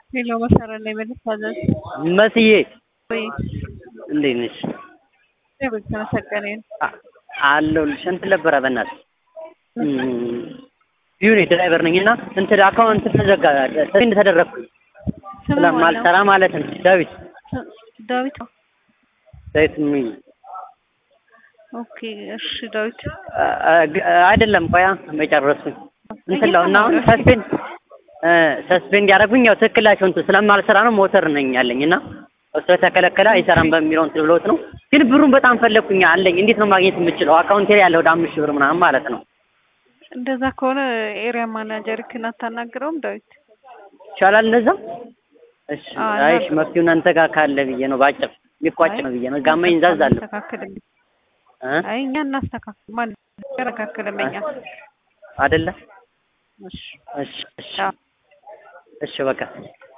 ሄሎ መሰረት ላይ በልታዘዝ መስዬ ወይ እንዴት ነሽ? እግዚአብሔር የተመሰገነ ይሁን። አ- አለሁልሽ። እንትን ነበረ በእናትሽ ቢሆን ድራይቨር ነኝ እና እንትን አካውንት ተዘጋ ሰንድ ተደረግኩኝ ስሙ ስለማልሰራ ማለት ነው። ዳዊት ስ- ዳዊት ነው። ዳዊት ምን ኦኬ እሺ ዳዊት አ- አ- አይደለም ቆያ መጨረሱኝ እንትን ለው እና አሁን ሰስፔንድ ሰስፔንድ ያደረጉኝ ያው ትክክላቸው እንትን ስለማልሰራ ነው። ሞተር ነኝ ያለኝ እና እሱ ስለተከለከለ አይሰራም በሚለው እንትን ብለውት ነው። ግን ብሩን በጣም ፈለግኩኝ አለኝ። እንዴት ነው ማግኘት የምችለው? አካውንቴ ላይ ያለ ወደ አምስት ሺህ ብር ምናምን ማለት ነው። እንደዛ ከሆነ ኤሪያ ማናጀርክን አታናግረውም ዳዊት? ይቻላል እንደዛ? እሺ አዎ፣ አይሽ እና- መፍትሄው እናንተ ጋር ካለ ብዬ ነው ባጭር የሚቋጭ ነው ብዬ ነው። ጋማ ይንዛዛለሁ እናስተካክልም። እ አይ እኛ እናስተካክል ማን ያስተካክልም እኛ አይደለ? እሺ እሺ እሺ አዎ። እሺ በቃ